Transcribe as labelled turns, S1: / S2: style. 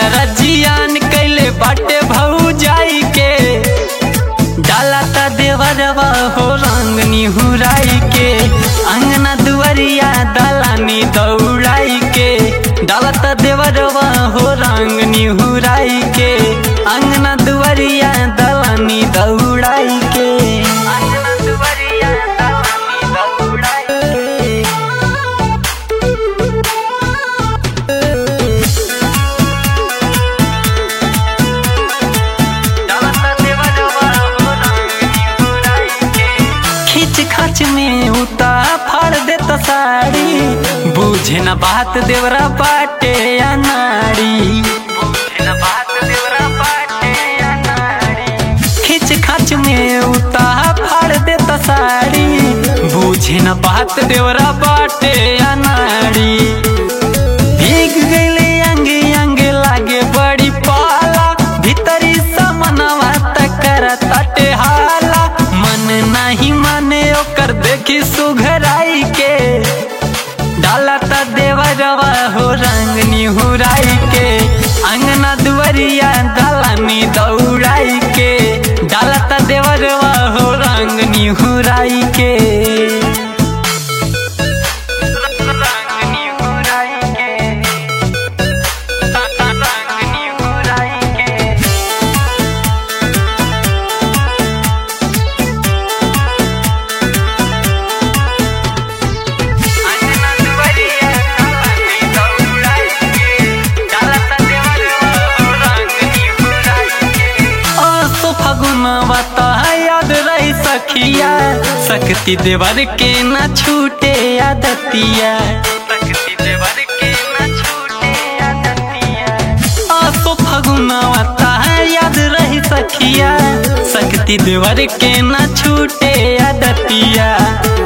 S1: सारा जियान कैले बाटे भऊ जाई के डाला ता देवरवा हो रंग निहुराई के अंगना दुआरिया दलानी दौड़ाई के डाला ता देवरवा हो रंग निहुराई के अंगना दुआरिया दलानी दौड़ाई के अंगना दुआरिया दलानी दौड़ाई के खींच खाच में उता फाड़ देता साड़ी बुझे न बात देवरा बाटे या नाड़ी खींच खाच में उता फाड़ देता साड़ी बुझे न बात देवरा बाटे या नाड़ी भीग गईले अंगे अंगे लागे बड़ी पाला भीतरी समनवा तकर तटे हाला मन नहीं माने ओकर देखी सुघराई के डाला त देवरवा हो रंग निहुराई के अंगना दुआरिया दलानी दौड़ाई के डाला त देवरवा हो रंग निहुराई के रंग निहुराई के रंग निहुराई के अंगना दुआरिया दलानी दौड़ाई के डाला त देवरवा हो रंग निहुराई के आसो फगुनवा ता याद रही सखिया शक्ति देवर के न छूटे आदतिया शक्ति देवर के न छूटे आदतिया आसो फगुनवा ता याद रही सखिया शक्ति देवर के न छूटे आदतिया